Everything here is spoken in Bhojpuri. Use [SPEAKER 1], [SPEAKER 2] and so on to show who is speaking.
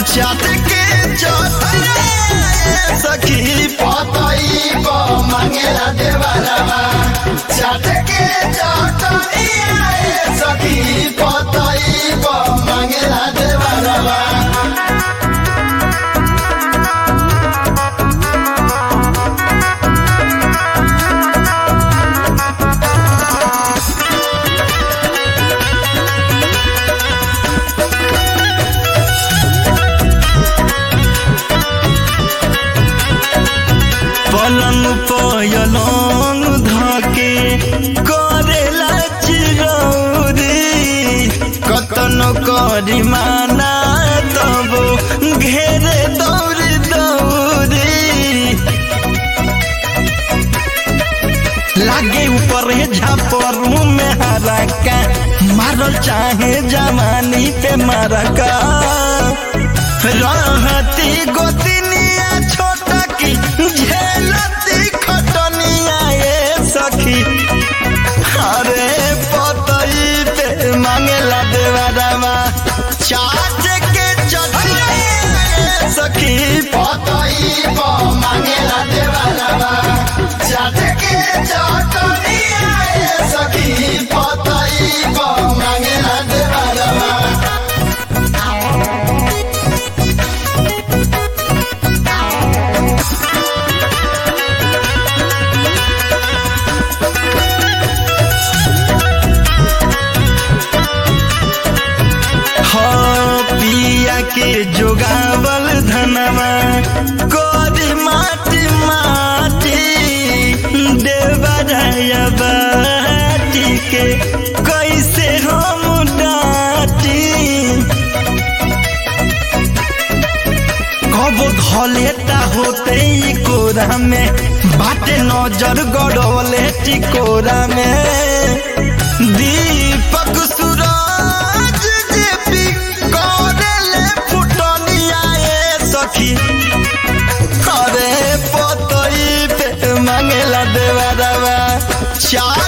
[SPEAKER 1] चाट के चटनिया ये सखी
[SPEAKER 2] पतई प मांगेला देवरवा चाट के चटनिया ए सखी पतई प मांगेला देवरवा
[SPEAKER 1] पलंग पयलंग धके करेला चिरौरी कतनो करी माना तब घेरे दौरी दौरी लागे ऊपर झापरू में हरका मारल चाहे जवानी पे मरका रहती गोतिनिया छोटा की झेलती खटनिया ये सखी अरे पतई पे मांगेला देवरवा चाट के चटनिया ये सखी
[SPEAKER 2] पतई प मांगेला देवरवा चाट के चटनिया ए सखी पतई प मांगेला देवरवा
[SPEAKER 1] हाँ पिया के जोगावल धनवा कोरी माटी माटी देवराया बाटी के कैसे हम डाटी कबो धलेता होते ई कोरा में बाटे नजर गड़वले टिकोरा में दीपक सूरज जेपी करेले फुटनिया ए सखी अरे पतई पे मांगेला देवरवा चार